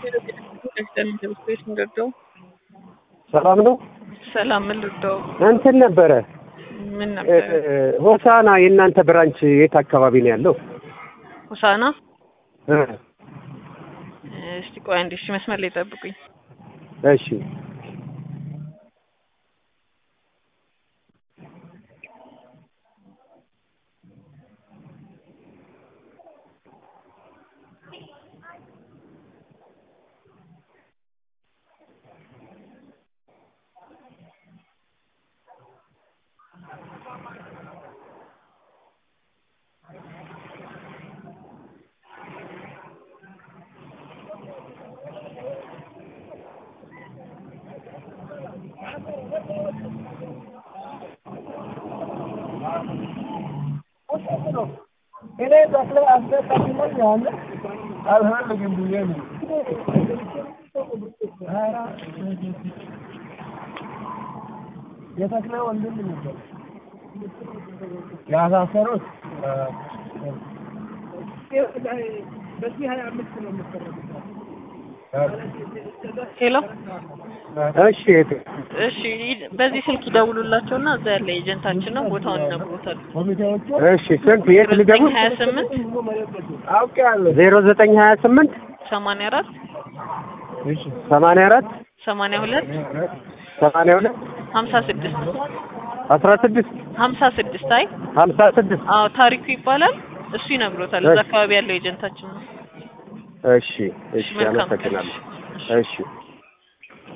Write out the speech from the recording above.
ሰላም ነው። ሰላም ምን ልርዳው? እንትን ነበረ ምን ነበር? ሆሳና የእናንተ ብራንች የት አካባቢ ነው ያለው? ሆሳና እ እስቲ ቆይ አንዴ፣ እሺ መስመር ላይ ጠብቁኝ። እሺ የተክለ ወንድም ነበር ያሳሰሩት። በዚህ ሀያ አምስት ነው ሄሎ፣ እሺ እህቴ። እሺ በዚህ ስልክ ይደውሉላቸውና እዛ ያለ ኤጀንታችን ነው ቦታውን ይነግሩታል። ኮሚቴዎቹ እሺ ስንት የት ልገቡ? ሀያ ስምንት አውቄያለሁ። ዜሮ ዘጠኝ ሀያ ስምንት ሰማንያ አራት እሺ ሰማንያ አራት ሰማንያ ሁለት ሰማንያ ሁለት ሀምሳ ስድስት አስራ ስድስት ሀምሳ ስድስት አይ ሀምሳ ስድስት አዎ ታሪኩ ይባላል። እሱ ይነግሮታል። እዛ እሺ። አካባቢ ያለው ኤጀንታችን ነው። እሺ እሺ መልካም ቀን። አመሰግናለሁ። እሺ